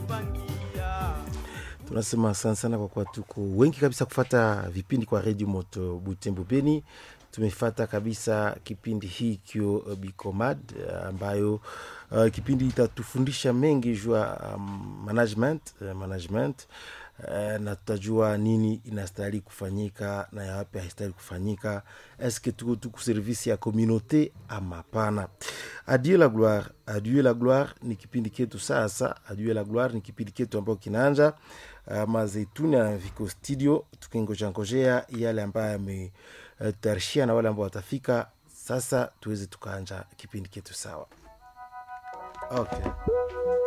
tunasema asante sana kwa kuwa tuko wengi kabisa kufata vipindi kwa redio moto butembo beni tumefata kabisa kipindi hii kio uh, bicomad uh, ambayo uh, kipindi itatufundisha mengi jua um, management uh, management uh, na tutajua nini inastahili kufanyika na yawapi haistahili kufanyika eske tuko tuku servisi ya communauté ama hapana adieu la gloire adieu la gloire ni kipindi ketu sasa adieu la gloire ni kipindi ketu ambayo kinaanja uh, mazeituni na viko studio tukingojangojea yale ambayo yametayarishia na wale ambao watafika sasa tuweze tukaanja kipindi ketu sawa okay